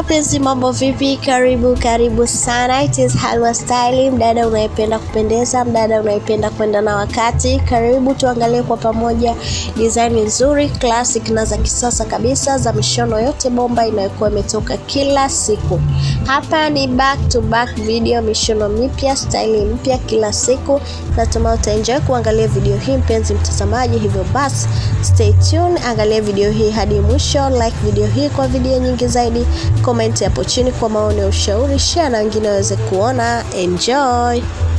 wapenzi, mambo vipi? Karibu karibu sana, it is Halwa Styling. Mdada unayependa kupendeza, mdada unayependa kwenda na wakati, karibu tuangalie kwa pamoja design nzuri classic na za kisasa kabisa za mishono yote bomba inayokuwa imetoka kila siku. Hapa ni back to back video, mishono mipya, staili mpya kila siku. Natumai utaenjoy kuangalia video hii mpenzi mtazamaji, hivyo basi stay tuned, angalia video hii hadi mwisho, like video hii kwa video nyingi zaidi, comment hapo chini kwa maoni ya ushauri, share na wengine waweze kuona. Enjoy.